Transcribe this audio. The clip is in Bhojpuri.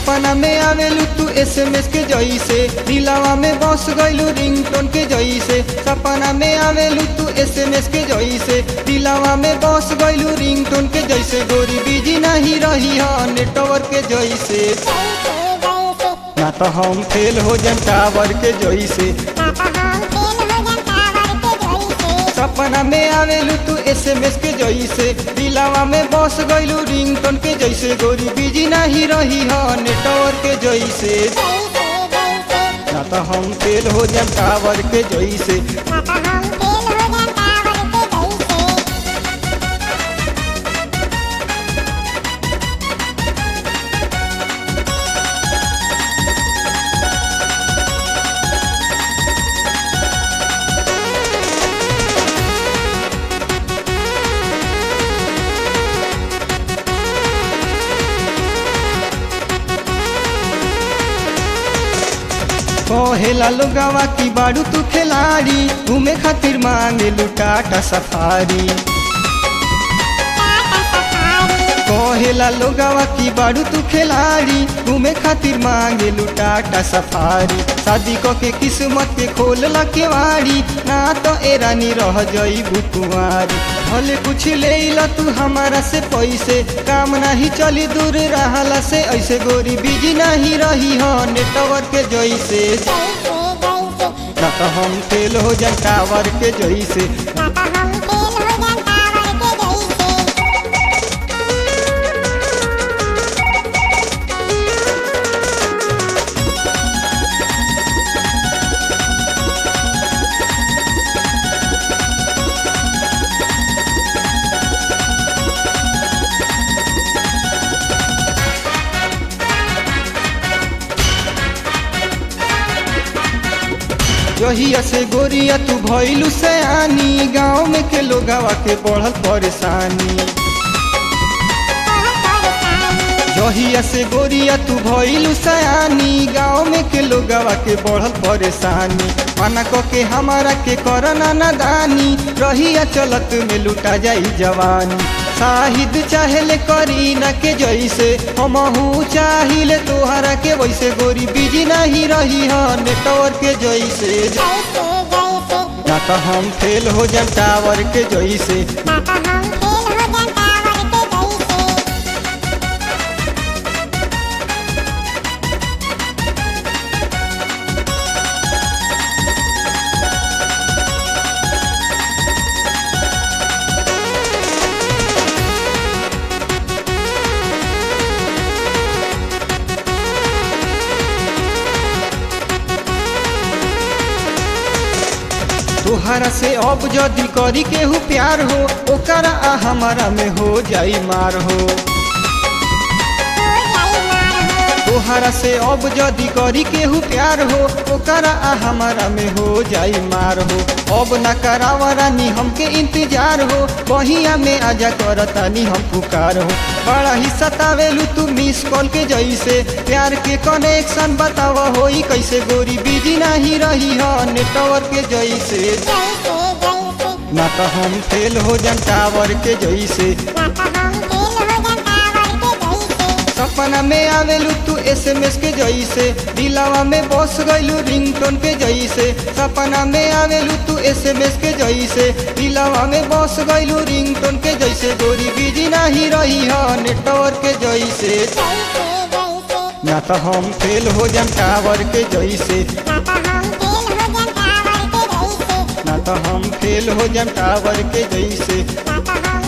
सपना में आवेलू तू एसएमएस के जैसे दिलावा में बस गइलू रिंगटोन के जैसे सपना में आवेलू तू एसएमएस के जैसे दिलावा में बस गइलू रिंगटोन के जैसे गोरी बिजी नहीं रही है नेटवर्क के जैसे ना तो हम फेल हो जाए टावर के जैसे सपना में आवेलू तू एसएमएस के जैसे दिलावा में बस गइलू रिंगटोन के जैसे गोरी बिजी नहीं रही है नेटवर्क के जैसे ना तो हम फेल हो जाए टावर के जैसे कहेला लोगवा की बाड़ू तू खिलाड़ी घूमे खातिर मांगे लुटाटा सफारी कहेला लोगवा की बाड़ू तू खिलाड़ी घूमे खातिर मांगे लुटाटा सफारी शादी क के किस्मत के खोल केवाड़ी ना तो एरानी रह जई बुकुआरी भले कुछ ले ला तू हमारा से पैसे काम नहीं चली दूर रहला से ऐसे गोरी बिजी नहीं रही हो नेटवर्क के जैसे ना तो हम फेल हो जाए टावर के जैसे जहिया से गोरिया तू भइलू सयानी गाँव में के लोगवा के बढ़ल परेशानी जहिया से गोरिया तू भइलू सयानी गाँव में के लोगवा के बढ़ल परेशानी मना क के हमारा के करना नादानी रहिया चलत में लुटा जाई जवानी शाहिद चाहेले करीना के जैसे हमहू चाहिले तोहरा के वैसे गोरी बिजी नहीं रही है नेटवर्क के जैसे ना तो हम फेल हो जाए टावर के जैसे तोहरा से अब जदि करी केहू प्यार हो ओकरा आ हमारा में हो जाई मार हो तोहरा से अब जदि करी केहू प्यार हो ओकरा आ हमारा में हो जाई मार हो अब न करावा रानी हमके इंतजार हो बहिया में आजा करतानी हम पुकार हो बड़ा ही सतावेलू तू मिस कॉल के जैसे प्यार के कनेक्शन बतावा होई कैसे गोरी बिजी नहीं रही है नेटवर्क के जैसे ना तो हम फेल हो जाए टावर के जैसे सपना में आवेलू तू एसएमएस के जैसे दिलावा में बस गइलू रिंगटोन के जैसे सपना में आवेलू तू एसएमएस के जैसे दिलावा में बस गइलू रिंगटोन के जैसे गोरी बिजी नहीं रही है नेटवर्क के जैसे ना तो हम फेल हो जाए टावर के जैसे ना तो हम फेल हो जाए टावर के जैसे